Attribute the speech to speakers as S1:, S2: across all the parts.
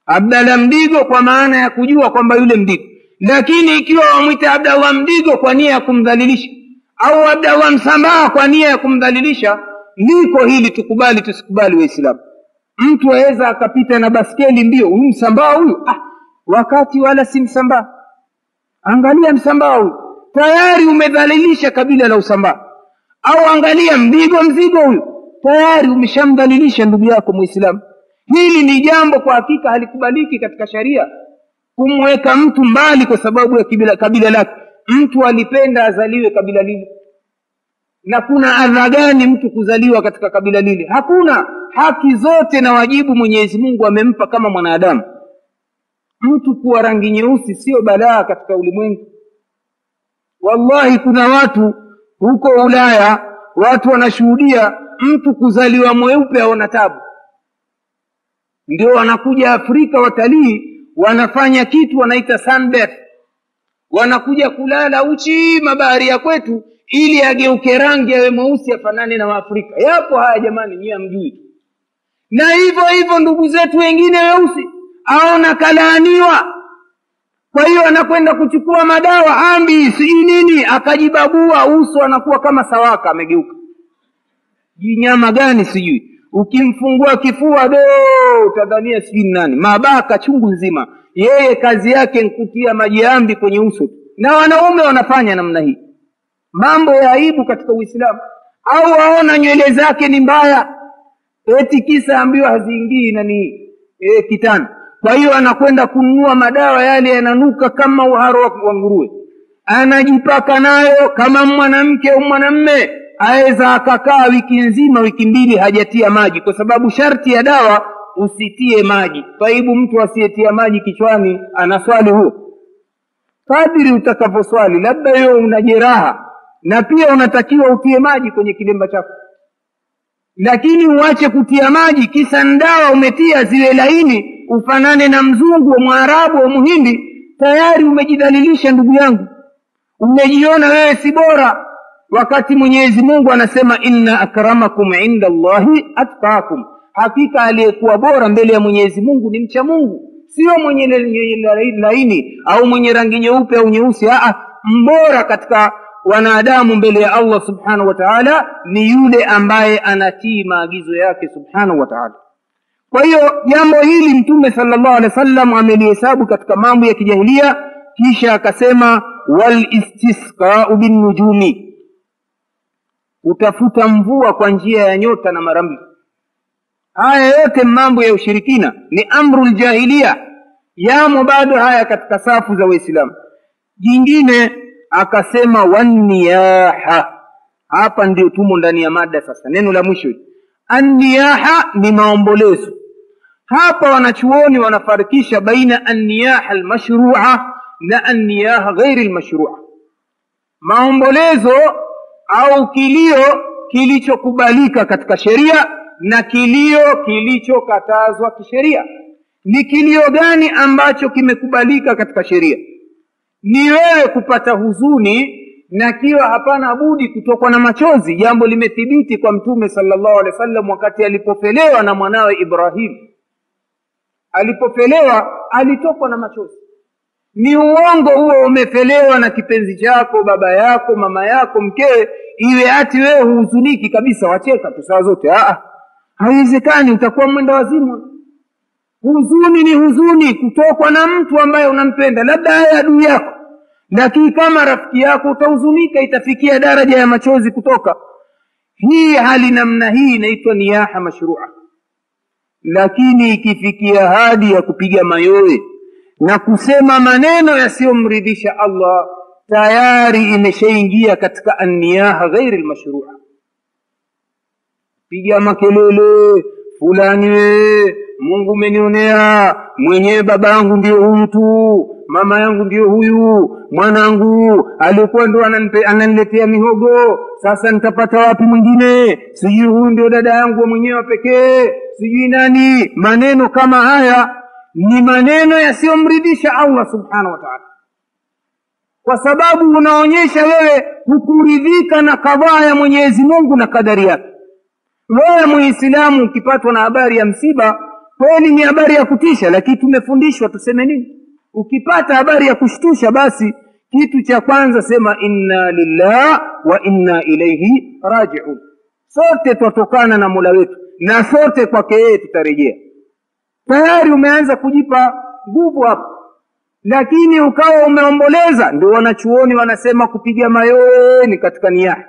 S1: abdallah mdigo kwa maana ya kujua kwamba yule mdigo lakini ikiwa wamwita abdallah mdigo kwa nia ya kumdhalilisha au abdallah msambaa kwa nia ya kumdhalilisha liko hili tukubali tusikubali waislamu mtu aweza akapita na baskeli mbio huyu msambaa huyu ah, wakati wala si msambaa angalia msambaa huyu tayari umedhalilisha kabila la usambaa au angalia mzigo mzigo huyu tayari umeshamdhalilisha ndugu yako mwislamu hili ni jambo kwa hakika halikubaliki katika sharia kumweka mtu mbali kwa sababu ya kabila, kabila lake mtu alipenda azaliwe kabila lile na kuna adha gani mtu kuzaliwa katika kabila lile hakuna haki zote na wajibu mwenyezi mungu amempa kama mwanadamu mtu kuwa rangi nyeusi sio balaa katika ulimwengu wallahi kuna watu huko ulaya watu wanashuhudia mtu kuzaliwa mweupe aona tabu ndio wanakuja afrika watalii wanafanya kitu wanaita sunbath wanakuja kulala uchi mabahari ya kwetu ili ageuke rangi awe mweusi afanane na waafrika yapo haya jamani nyie amjui na hivyo hivyo ndugu zetu wengine weusi aona kalaaniwa kwa hiyo anakwenda kuchukua madawa ambi sijui nini akajibabua uso anakuwa kama sawaka amegeuka jinyama gani sijui ukimfungua kifua do utadhania sijui nani mabaka chungu nzima yeye kazi yake nkutia maji ambi kwenye uso na wanaume wanafanya namna hii mambo ya aibu katika uislamu au waona nywele zake ni mbaya eti kisa ambiwa haziingii nani e, kitani kwa hiyo anakwenda kununua madawa yale yananuka kama uharo wa nguruwe anajipaka nayo kama mwanamke au mwanamme aweza akakaa wiki nzima wiki mbili hajatia maji kwa sababu sharti ya dawa usitie maji taibu mtu asiyetia maji kichwani anaswali huo kadiri utakavyoswali labda wewe una jeraha na pia unatakiwa utie maji kwenye kilemba chako lakini uache kutia maji kisa ndawa umetia ziwe laini ufanane na mzungu wa mwarabu wa muhindi tayari umejidhalilisha ndugu yangu umejiona wewe si bora wakati mwenyezi mungu anasema inna akramakum inda llahi atqakum hakika aliyekuwa bora mbele ya mwenyezi mungu ni mcha mungu sio mwenye laini au mwenye rangi nyeupe au nyeusi aa mbora katika wanadamu mbele ya allah subhanahu wa taala ni yule ambaye anatii maagizo yake subhanahu wa taala kwa hiyo jambo hili mtume salllahu alehi wa sallam amelihesabu katika mambo ya kijahilia kisha akasema walistisqau binnujumi utafuta mvua kwa njia ya nyota na maramli haya yote mambo ya ushirikina ni amru ljahilia yamo bado haya katika safu za waislamu jingine akasema wanniyaha hapa ndio tumo ndani ya mada sasa neno la mwisho anniyaha ni maombolezo hapa wanachuoni wanafarikisha baina anniyaha almashrua na anniyaha ghairi lmashrua maombolezo au kilio kilichokubalika katika sheria na kilio kilichokatazwa kisheria ni kilio gani ambacho kimekubalika katika sheria ni wewe kupata huzuni na kiwa hapana budi kutokwa na machozi jambo limethibiti kwa mtume salllahu alehi wa sallam wakati alipopelewa na mwanawe ibrahimu alipopelewa alitokwa na machozi ni uongo huo umepelewa na kipenzi chako baba yako mama yako mkewe iwe ati wewe huhuzuniki kabisa wacheka tu saa zote haiwezekani utakuwa mwenda wazimu huzuni ni huzuni kutokwa na mtu ambaye unampenda labda aye adui yako lakini kama rafiki yako utahuzunika itafikia daraja ya machozi kutoka hii hali namna hii inaitwa niyaha mashrua lakini ikifikia hadi ya kupiga mayowe na kusema maneno yasiyomridhisha allah tayari imeshaingia katika anniyaha ghairi lmashrua piga makelele fulani wee mungu umenionea mwenyewe baba yangu ndio huyu tu mama yangu ndio huyu mwanangu alikuwa ndo ananiletea mihogo sasa nitapata wapi mwingine sijui huyu ndio dada yangu wa mwenyewe pekee sijui nani maneno kama haya ni maneno yasiyomridhisha allah subhanahu wa taala kwa sababu unaonyesha wewe hukuridhika na kadhaa ya mwenyezi mungu na kadari yake wewe muislamu ukipatwa na habari ya msiba kweli ni habari ya kutisha lakini tumefundishwa tuseme nini ukipata habari ya kushtusha basi kitu cha kwanza sema inna lillah wa inna ilaihi rajiun sote twatokana na mola wetu na sote kwake yeye tutarejea tayari umeanza kujipa nguvu hapo lakini ukawa umeomboleza ndio wanachuoni wanasema kupiga mayowe ni katika niyaha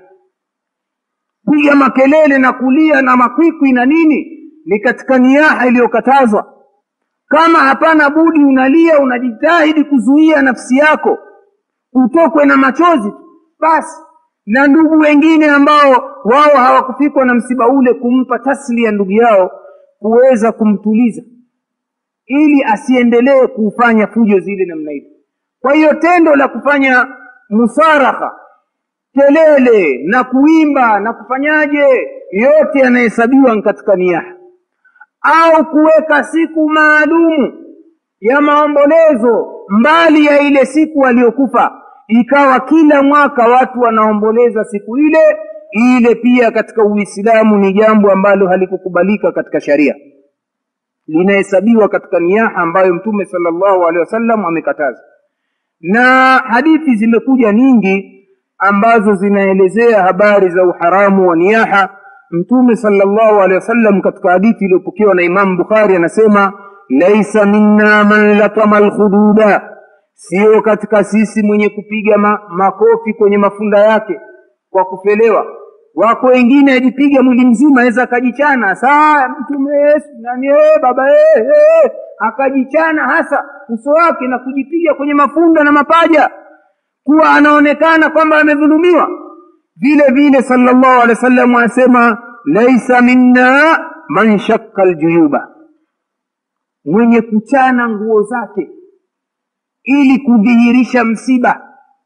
S1: piga makelele na kulia na makwikwi na nini ni katika niyaha iliyokatazwa kama hapana budi unalia unajitahidi kuzuia nafsi yako utokwe na machozi basi na ndugu wengine ambao wao hawakufikwa na msiba ule kumpa tasli ya ndugu yao kuweza kumtuliza ili asiendelee kufanya fujo zile namna hiyo kwa hiyo tendo la kufanya musaraha kelele na kuimba na kufanyaje yote yanahesabiwa katika niyaha au kuweka siku maalumu ya maombolezo mbali ya ile siku aliyokufa ikawa kila mwaka watu wanaomboleza siku ile ile pia katika uislamu ni jambo ambalo halikukubalika katika sharia linahesabiwa katika niyaha ambayo mtume sallallahu alaihi wasallam amekataza na hadithi zimekuja nyingi ambazo zinaelezea habari za uharamu wa niyaha mtume sallallahu alaihi wasallam katika hadithi iliyopokewa na imamu bukhari anasema laisa minna man latama lkhududa sio katika sisi mwenye kupiga ma, makofi kwenye mafunda yake kwa kufelewa wako wengine ajipiga mwili mzima aweza akajichana saa mtume yesu nani ee, baba ee, ee, akajichana hasa uso wake na kujipiga kwenye mafunda na mapaja kuwa anaonekana kwamba amedhulumiwa vile vile sallallahu alaihi wasallam anasema laisa minna man shakka ljuyuba mwenye kuchana nguo zake ili kudhihirisha msiba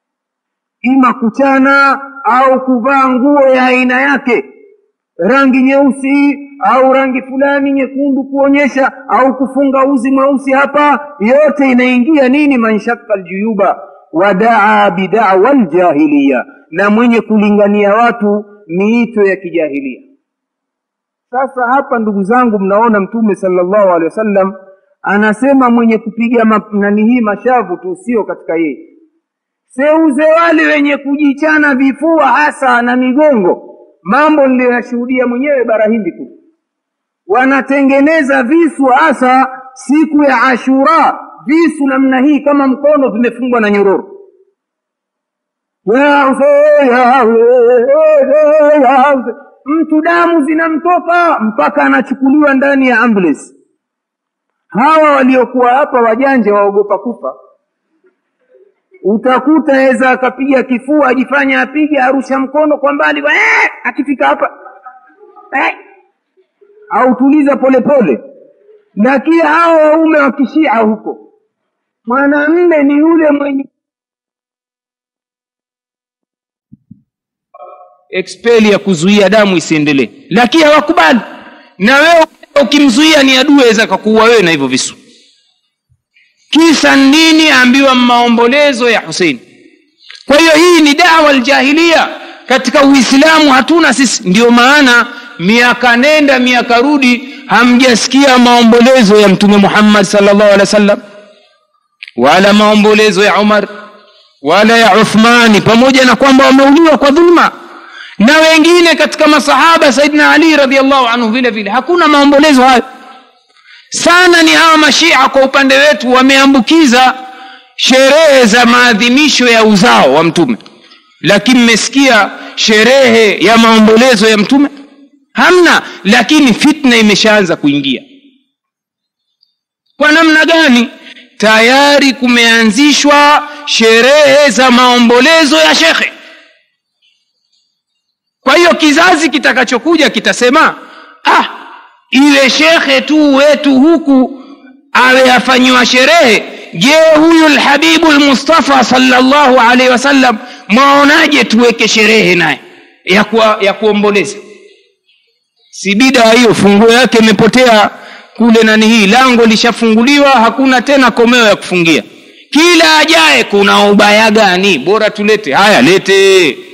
S1: ima kuchana au kuvaa nguo ya aina yake rangi nyeusi au rangi fulani nyekundu kuonyesha au kufunga uzi mweusi hapa yote inaingia nini manshaka ljuyuba wadaa bidawa ljahiliya na mwenye kulingania watu miito ya kijahilia sasa hapa ndugu zangu mnaona mtume sallallahu alaihi wasallam anasema mwenye kupiga nani hii mashavu tu sio katika yeye seuze wale wenye kujichana vifua hasa na migongo mambo niliyoyashuhudia mwenyewe bara hindi tu wanatengeneza visu hasa siku ya ashura visu namna hii kama mkono vimefungwa na nyororo mtu damu zinamtoka mpaka anachukuliwa ndani ya ambulance hawa waliokuwa hapa wajanja waogopa kufa utakuta aweza akapiga kifua ajifanya apige arusha mkono kwa mbali eh, akifika hapa eh, autuliza polepole lakini hawa waume wa kishia huko mwanamme ni yule mwenye expeli ya kuzuia damu isiendelee lakini hawakubali na wewe ukimzuia ni adui aweza kakuua wewe na hivyo visu kisa nini ambiwa maombolezo ya husein kwa hiyo hii ni dawa aljahilia katika uislamu hatuna sisi ndio maana miaka nenda miaka rudi hamjasikia maombolezo ya mtume muhammad salllahu alehi wa sallam wala maombolezo ya umar wala ya uthmani pamoja na kwamba wameuliwa kwa dhulma na wengine katika masahaba saidina ali radiallahu anhu vile vile hakuna maombolezo hayo sana ni hawa mashia kwa upande wetu wameambukiza sherehe za maadhimisho ya uzao wa mtume lakini mmesikia sherehe ya maombolezo ya mtume hamna lakini fitna imeshaanza kuingia kwa namna gani tayari kumeanzishwa sherehe za maombolezo ya shekhe kwa hiyo kizazi kitakachokuja kitasema ah iwe shekhe tu wetu huku awe afanyiwa sherehe je huyu lhabibu lmustafa salllahu alaihi wasallam mwaonaje tuweke sherehe naye ya, kuwa, ya kuomboleza si bidaa hiyo funguo yake imepotea kule nani hii lango lishafunguliwa hakuna tena komeo ya kufungia kila ajaye kuna ubaya gani bora tulete haya lete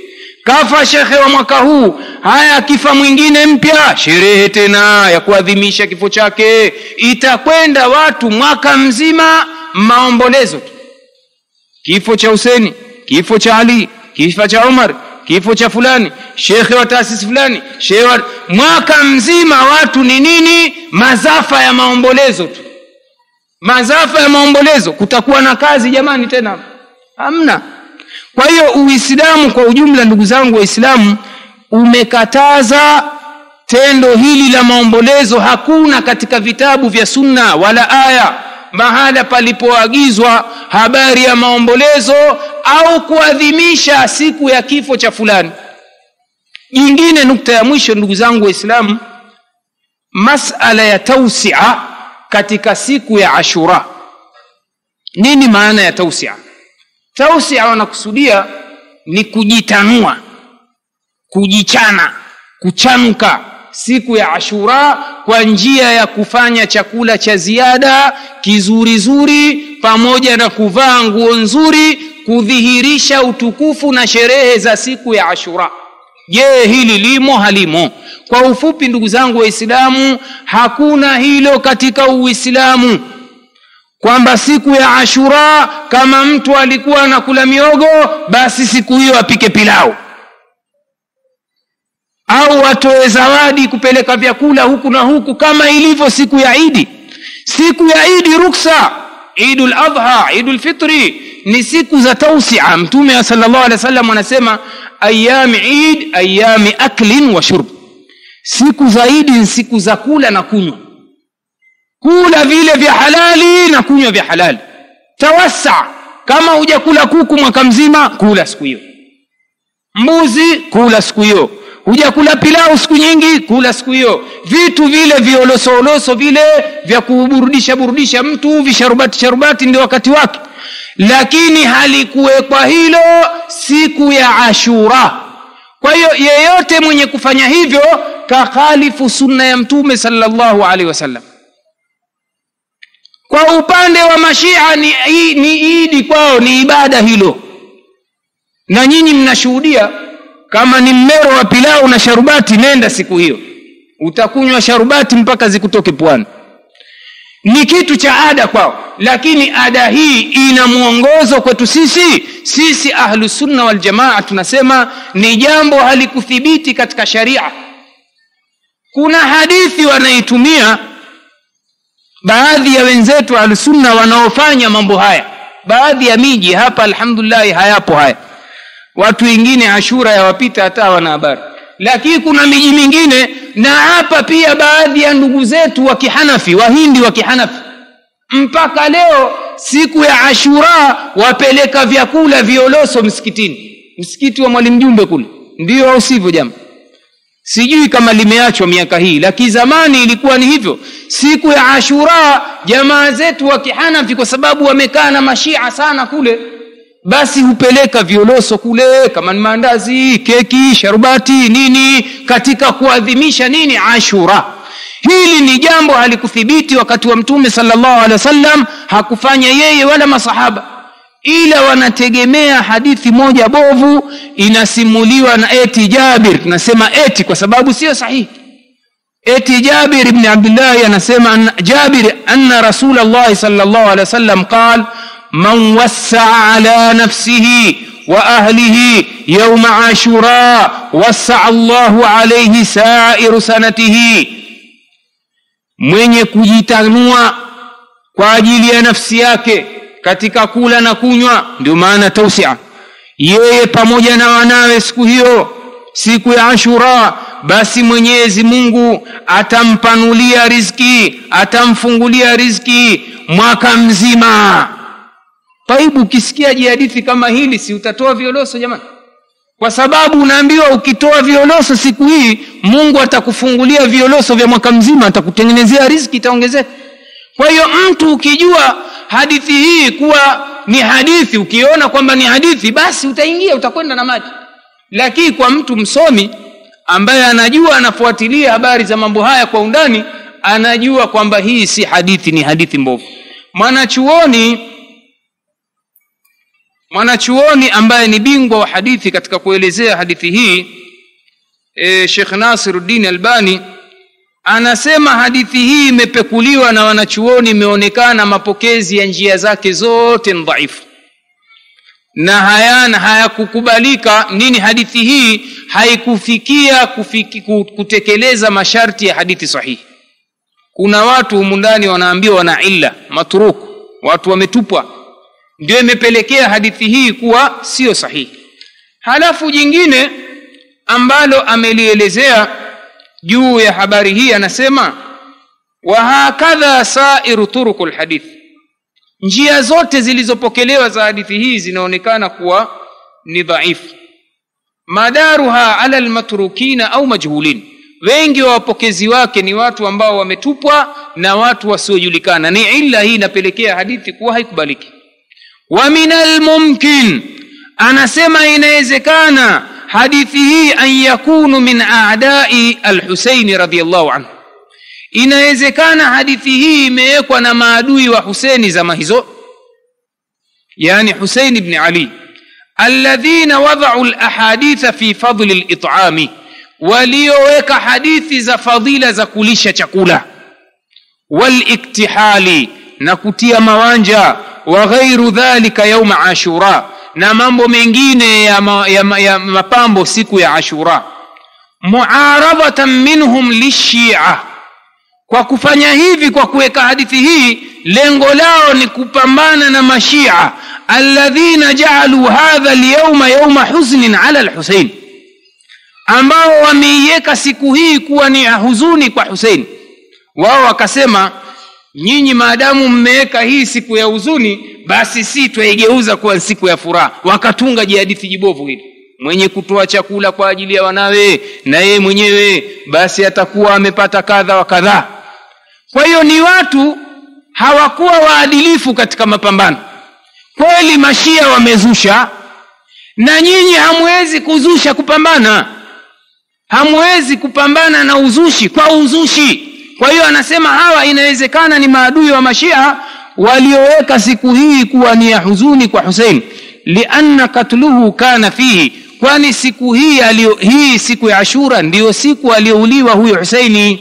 S1: kafa shekhe wa mwaka huu haya akifa mwingine mpya sherehe tena ya kuadhimisha kifo chake itakwenda watu mwaka mzima maombolezo tu kifo cha huseni kifo cha ali kifo cha umar kifo cha fulani shekhe wa taasisi fulani shekhe wa... mwaka mzima watu ni nini mazafa ya maombolezo tu mazafa ya maombolezo kutakuwa na kazi jamani tena hamna kwa hiyo uislamu kwa ujumla ndugu zangu waislamu umekataza tendo hili la maombolezo hakuna katika vitabu vya sunna wala aya mahala palipoagizwa habari ya maombolezo au kuadhimisha siku ya kifo cha fulani jingine nukta ya mwisho ndugu zangu waislamu masala ya tausia katika siku ya ashura nini maana ya tausia tausia wanakusudia ni kujitanua kujichana kuchanuka siku ya ashura kwa njia ya kufanya chakula cha ziada kizurizuri pamoja na kuvaa nguo nzuri kudhihirisha utukufu na sherehe za siku ya ashura je hili limo halimo kwa ufupi ndugu zangu waislamu hakuna hilo katika uislamu kwamba siku ya ashura kama mtu alikuwa anakula miogo basi siku hiyo apike pilau au atoe zawadi kupeleka vyakula huku na huku kama ilivyo siku ya idi siku ya idi ruksa idul adha idul fitri ni siku za tausia mtume sallallahu alaihi wasallam anasema ayami id ayami aklin wa shurb siku za idi ni siku za kula na kunywa kula vile vya halali na kunywa vya halali tawassa kama hujakula kuku mwaka mzima kula siku hiyo mbuzi kula siku hiyo hujakula pilau siku nyingi kula siku hiyo vitu vile violosooloso vile vya kuburudisha burudisha mtu visharubati sharubati ndio wakati wake lakini halikuwekwa hilo siku ya ashura kwa hiyo yeyote mwenye kufanya hivyo kakhalifu sunna ya mtume salllahu alaihi wasallam kwa upande wa mashia ni, ni idi kwao ni ibada hilo na nyinyi mnashuhudia kama ni mmero wa pilau na sharubati nenda siku hiyo utakunywa sharubati mpaka zikutoke pwani ni kitu cha ada kwao lakini ada hii ina mwongozo kwetu sisi sisi ahlusunna waljamaa tunasema ni jambo halikuthibiti katika sharia kuna hadithi wanaitumia baadhi ya wenzetu ahlusunna wanaofanya mambo haya baadhi ya miji hapa alhamdulillahi hayapo haya watu wengine ashura yawapita hata wana habari lakini kuna miji mingine na hapa pia baadhi ya ndugu zetu wa kihanafi wahindi wa kihanafi mpaka leo siku ya ashura wapeleka vyakula violoso msikitini msikiti wa mwalimu jumbe kule ndio au sivyo jama sijui kama limeachwa miaka hii lakini zamani ilikuwa ni hivyo siku ya ashura jamaa zetu wa kihanafi kwa sababu wamekaa na mashia sana kule basi hupeleka violoso kule kama ni maandazi keki sharubati nini katika kuadhimisha nini ashura hili ni jambo halikuthibiti wakati wa mtume salllahu alehi wasallam hakufanya yeye wala masahaba ila wanategemea hadithi moja bovu inasimuliwa na eti jabir tunasema eti kwa sababu sio sahihi eti jabir ibni abdillahi anasema jabir anna rasul llahi sal llahu alehi wasallam qal من وسع على نفسه واهله يوم عاشوراء وسع الله عليه سائر سنته mwenye kujitanua kwa ajili ya nafsi yake katika kula na kunywa ndio maana tausia yeye pamoja na wanawe siku hiyo siku ya ashura basi mwenyezi mungu atampanulia riziki atamfungulia riziki mwaka mzima taibu ukisikia jihadithi kama hili si utatoa violoso jamani kwa sababu unaambiwa ukitoa violoso siku hii mungu atakufungulia violoso vya mwaka mzima atakutengenezea riziki itaongezeka kwa hiyo mtu ukijua hadithi hii kuwa ni hadithi ukiona kwamba ni hadithi basi utaingia utakwenda na maji lakini kwa mtu msomi ambaye anajua anafuatilia habari za mambo haya kwa undani anajua kwamba hii si hadithi ni hadithi mbovu mwanachuoni
S2: mwanachuoni ambaye ni bingwa wa hadithi katika kuelezea hadithi hii e, shekh nasiruddin albani anasema hadithi hii imepekuliwa na wanachuoni imeonekana mapokezi ya njia zake zote ni dhaifu na hayana hayakukubalika nini hadithi hii haikufikia kufiki, kutekeleza masharti ya hadithi sahihi kuna watu humu ndani wanaambiwa wana illa matruku watu wametupwa ndio imepelekea hadithi hii kuwa siyo sahihi halafu jingine ambalo amelielezea juu ya habari hii anasema wahakadha sairu turuku lhadithi njia zote zilizopokelewa za hadithi hii zinaonekana kuwa ni dhaifu madaruha ala lmatrukina au majhulin wengi wa wapokezi wake ni watu ambao wametupwa na watu wasiojulikana ni illa hii inapelekea hadithi kuwa haikubaliki wa min almumkin anasema inawezekana hadithi hii an yakunu min adai alhuseini radiallahu anhu inawezekana hadithi hii imewekwa na maadui wa huseni zama hizo yani husein bni ali alladhina wadau lahaditha fi fadli litami walioweka hadithi za fadhila za kulisha chakula waliktihali na kutia mawanja wa ghairu dhalika yauma ashura na mambo mengine ya, ma, ya, ma, ya mapambo siku ya ashura muaradhatan minhum lishia kwa kufanya hivi kwa kuweka hadithi hii lengo lao ni kupambana na mashia alladhina jaaluu hadha lyauma yauma huznin ala lhusein ambao wameiweka siku hii kuwa ni ya huzuni kwa husein wao wakasema nyinyi maadamu mmeweka hii siku ya huzuni basi si twaigeuza kuwa siku ya furaha wakatunga jihadithi jibovu hili mwenye kutoa chakula kwa ajili ya wanawe na yeye mwenyewe basi atakuwa amepata kadha wa kadhaa kwa hiyo ni watu hawakuwa waadilifu katika mapambano kweli mashia wamezusha na nyinyi hamwezi kuzusha kupambana hamwezi kupambana na uzushi kwa uzushi kwa hiyo anasema hawa inawezekana ni maadui wa mashia walioweka siku hii kuwa ni ya huzuni kwa husein lianna katluhu kana fihi kwani siku hii alio, hii siku ya ashura ndiyo siku aliyouliwa huyo huseini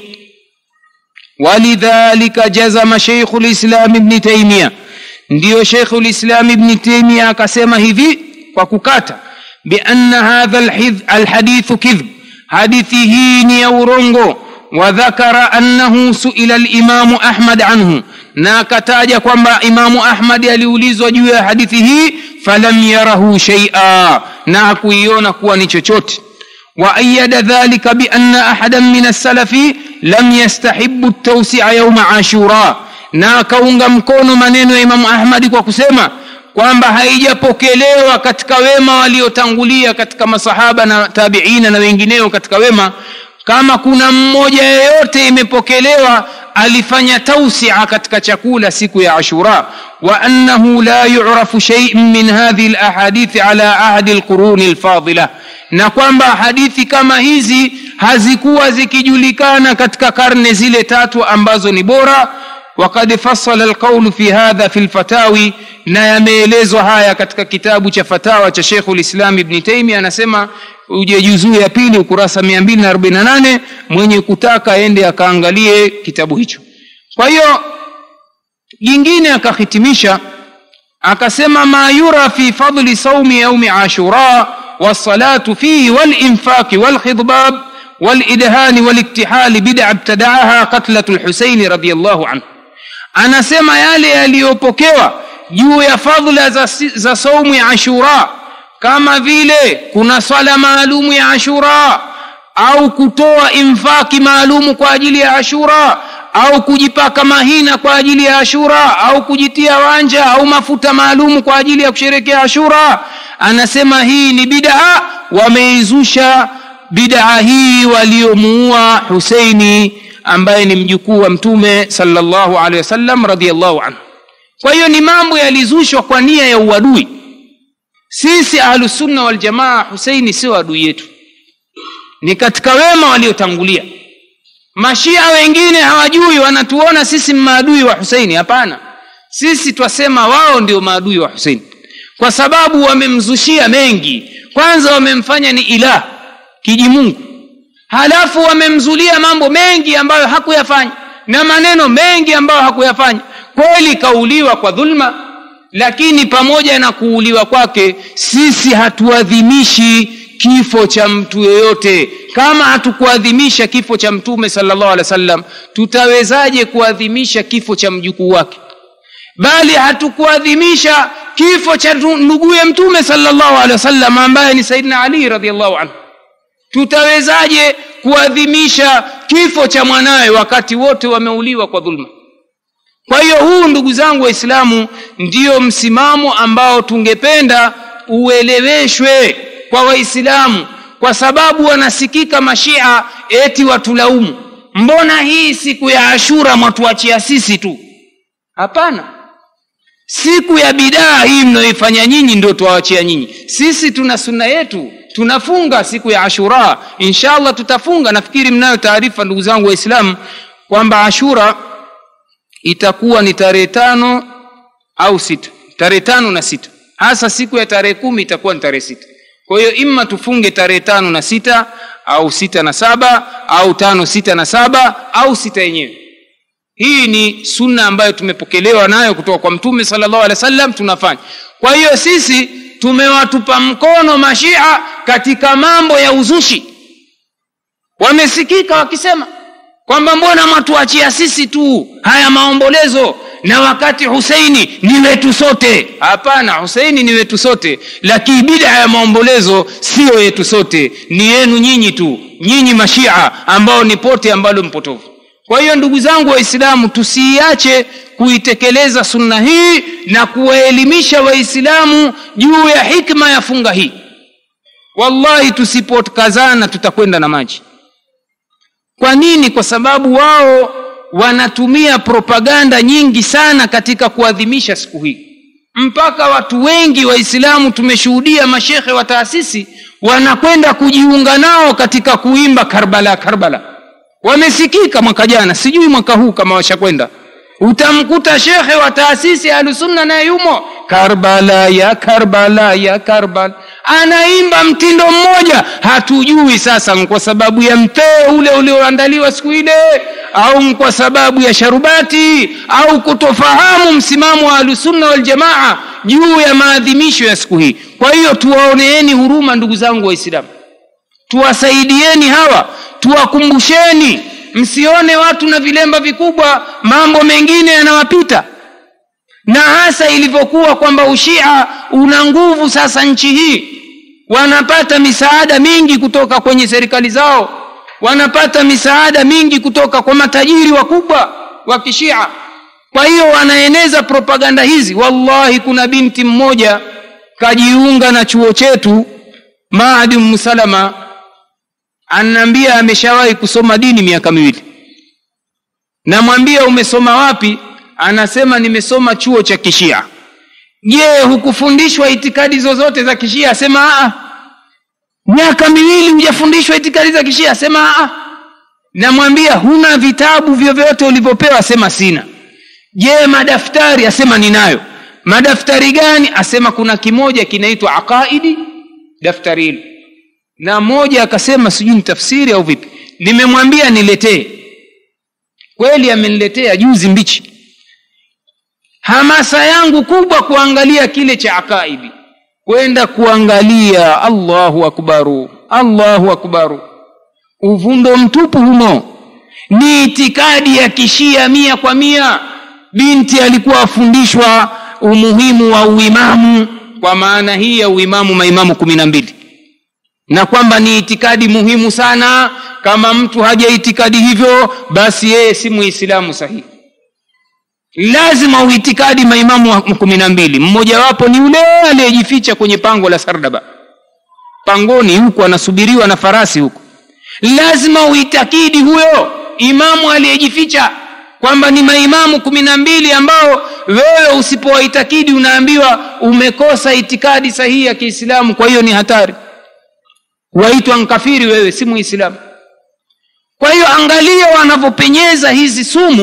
S2: walidhalika jazama sheikhu lislam ibni taimia ndiyo sheikhu lislam ibni taimia akasema hivi kwa kukata bianna hadha alhadithu kidhb hadithi hii ni ya urongo wadhakara annahu suila limamu ahmad anhu na akataja kwamba imamu ahmadi aliulizwa juu ya hadithi hii falam yarahu sheia na hakuiona kuwa ni chochote waayada dhalika bianna ahadan min assalafi lam yastahibu ltausia yauma ashura na akaunga mkono maneno ya imamu ahmadi kwa kusema kwamba haijapokelewa katika wema waliotangulia katika masahaba na tabiina na wengineo katika wema kama kuna mmoja yeyote imepokelewa alifanya tausia katika chakula siku ya ashura wa annahu la yurafu sheiun min hadhihi lahadithi ala ahdi lquruni lfadila na kwamba hadithi kama hizi hazikuwa zikijulikana katika karne zile tatu ambazo ni bora وقد فصل القول في هذا في الفتاوي na yameelezwa haya katika kitabu cha fatawa cha shekhu lislam ibni taimia anasema uje juzuu ya pili ukurasa 248 mwenye kutaka aende akaangalie kitabu hicho kwa hiyo jingine akahitimisha akasema ma yura fi fadli saumi yaumi ashura والصلاة فيه والإنفاق والخضباب والإدهان والاكتحال بدع ابتدعها قتلة الحسين رضي الله عنه anasema yale yaliyopokewa juu ya fadhila za, za saumu ya ashura kama vile kuna swala maalumu ya ashura au kutoa infaki maalumu kwa ajili ya ashura au kujipaka mahina kwa ajili ya ashura au kujitia wanja au mafuta maalumu kwa ajili ya kusherekea ashura anasema hii ni bidaa wameizusha bidaa hii waliomuua huseini ambaye ni mjukuu wa mtume sallallahu alaihi wasallam radhiallahu anhu kwa hiyo ni mambo yalizushwa kwa nia ya uadui sisi ahlusunna waljamaa huseini sio adui yetu ni katika wema waliotangulia mashia wengine hawajui wanatuona sisi maadui wa huseini hapana sisi twasema wao ndio maadui wa huseini kwa sababu wamemzushia mengi kwanza wamemfanya ni ilah kijimungu halafu wamemzulia mambo mengi ambayo hakuyafanya na maneno mengi ambayo hakuyafanya kweli kauliwa kwa dhulma lakini pamoja na kuuliwa kwake sisi hatuadhimishi kifo cha mtu yeyote kama hatukuadhimisha kifo cha mtume salllah alih wa sallam tutawezaje kuadhimisha kifo cha mjukuu wake bali hatukuadhimisha kifo cha nduguye mtume salllahu alehi wasallam ambaye ni saidina ali radiallahu anhu tutawezaje kuadhimisha kifo cha mwanawe wakati wote wameuliwa kwa dhulma kwa hiyo huu ndugu zangu waislamu ndiyo msimamo ambao tungependa ueleweshwe kwa waislamu kwa sababu wanasikika mashia eti watulaumu mbona hii siku ya ashura mwatuachia sisi tu hapana siku ya bidaa hii mnayoifanya nyinyi ndio tuwawachia nyinyi sisi tuna sunna yetu tunafunga siku ya ashura inshallah tutafunga nafikiri mnayo taarifa ndugu zangu waislamu kwamba ashura itakuwa ni tarehe tano au sita tarehe tano na sita hasa siku ya tarehe kumi itakuwa ni tarehe sita kwa hiyo imma tufunge tarehe tano na sita au sita na saba au tano sita na saba au sita yenyewe hii ni sunna ambayo tumepokelewa nayo kutoka kwa mtume salllahu alehi wa sallam tunafanya kwa hiyo sisi tumewatupa mkono mashia katika mambo ya uzushi wamesikika wakisema kwamba mbona mwatuachia sisi tu haya maombolezo na wakati huseini ni wetu sote hapana huseini ni wetu sote lakini bida ya maombolezo siyo yetu sote ni yenu nyinyi tu nyinyi mashia ambao ni pote ambalo mpotovu kwa hiyo ndugu zangu waislamu tusiiache kuitekeleza sunna hii na kuwaelimisha waislamu juu ya hikma ya funga hii wallahi tusipokazana tutakwenda na maji kwa nini kwa sababu wao wanatumia propaganda nyingi sana katika kuadhimisha siku hii mpaka watu wengi waislamu tumeshuhudia mashekhe wa taasisi wanakwenda kujiunga nao katika kuimba karbala karbala wamesikika mwaka jana sijui mwaka huu kama washakwenda utamkuta shekhe wa taasisi ahlusunna naye yumo karbala ya karbala ya karbala anaimba mtindo mmoja hatujui sasa kwa sababu ya mtee ule ulioandaliwa siku ile au kwa sababu ya sharubati au kutofahamu msimamo wa ahlusunna waljamaa juu ya maadhimisho ya siku hii kwa hiyo tuwaoneeni huruma ndugu zangu waislamu tuwasaidieni hawa tuwakumbusheni msione watu na vilemba vikubwa mambo mengine yanawapita na hasa ilivyokuwa kwamba ushia una nguvu sasa nchi hii wanapata misaada mingi kutoka kwenye serikali zao wanapata misaada mingi kutoka kwa matajiri wakubwa wa kishia kwa hiyo wanaeneza propaganda hizi wallahi kuna binti mmoja kajiunga na chuo chetu maadi msalama ananiambia ameshawahi kusoma dini miaka miwili namwambia umesoma wapi anasema nimesoma chuo cha kishia je hukufundishwa itikadi zozote za kishia asema aa miaka miwili hujafundishwa itikadi za kishia asema aa namwambia huna vitabu vyovyote ulivyopewa asema sina je madaftari asema ninayo madaftari gani asema kuna kimoja kinaitwa aqaidi daftari hilo na mmoja akasema sijui ni tafsiri au vipi nimemwambia niletee kweli ameniletea juzi mbichi hamasa yangu kubwa kuangalia kile cha akaidi kwenda kuangalia allahu akbaru allahu akbaru uvundo mtupu humo ni itikadi ya kishia mia kwa mia binti alikuwa afundishwa umuhimu wa uimamu kwa maana hii ya uimamu maimamu kumi na mbili na kwamba ni itikadi muhimu sana kama mtu haja itikadi hivyo basi yeye si muislamu sahihi lazima uitikadi maimamu kumi na mbili mmojawapo ni yule aliyejificha kwenye pango la sardaba pangoni huku anasubiriwa na farasi huku lazima uitakidi huyo imamu aliyejificha kwamba ni maimamu kumi na mbili ambao wewe usipowaitakidi unaambiwa umekosa itikadi sahihi ya kiislamu kwa hiyo ni hatari waitwa nkafiri wewe si muislamu kwa hiyo angalia wanavyopenyeza hizi sumu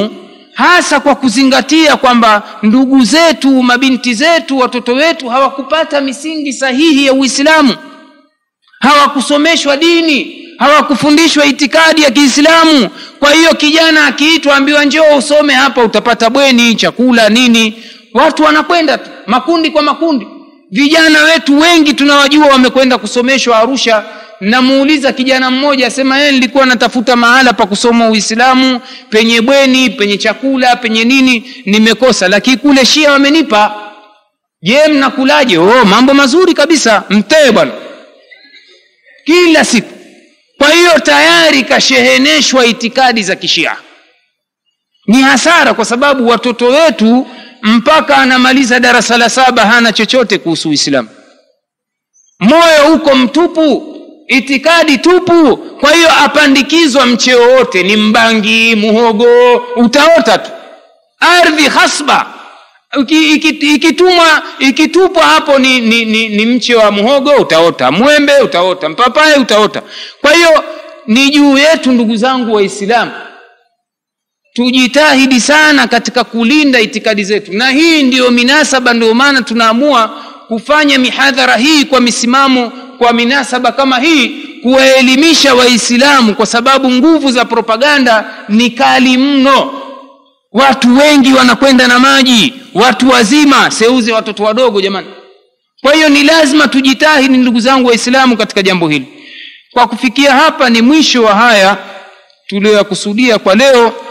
S2: hasa kwa kuzingatia kwamba ndugu zetu mabinti zetu watoto wetu hawakupata misingi sahihi ya uislamu hawakusomeshwa dini hawakufundishwa itikadi ya kiislamu kwa hiyo kijana akiitwa ambiwa njoo usome hapa utapata bweni chakula nini watu wanakwenda tu makundi kwa makundi vijana wetu wengi tunawajua wamekwenda kusomeshwa arusha namuuliza kijana mmoja asema yeye nilikuwa natafuta mahala pa kusoma uislamu penye bweni penye chakula penye nini nimekosa lakini kule shia wamenipa je mnakulaje oh mambo mazuri kabisa mtee bwana kila siku kwa hiyo tayari kasheheneshwa itikadi za kishia ni hasara kwa sababu watoto wetu mpaka anamaliza darasa la saba hana chochote kuhusu uislamu moyo uko mtupu itikadi tupu kwa hiyo apandikizwa mcheo wote ni mbangi muhogo utaota tu ardhi hasba ikitumwa ikitupwa hapo ni, ni, ni, ni mche wa muhogo utaota mwembe utaota mpapaye utaota kwa hiyo ni juu yetu ndugu zangu waislamu tujitahidi sana katika kulinda itikadi zetu na hii ndiyo minasaba ndio maana tunaamua kufanya mihadhara hii kwa misimamo kwa minasaba kama hii kuwaelimisha waislamu kwa sababu nguvu za propaganda ni kali mno watu wengi wanakwenda na maji watu wazima seuze watoto wadogo jamani kwa hiyo ni lazima tujitahidi ndugu zangu waislamu katika jambo hili kwa kufikia hapa ni mwisho wa haya tuliyoyakusudia kwa leo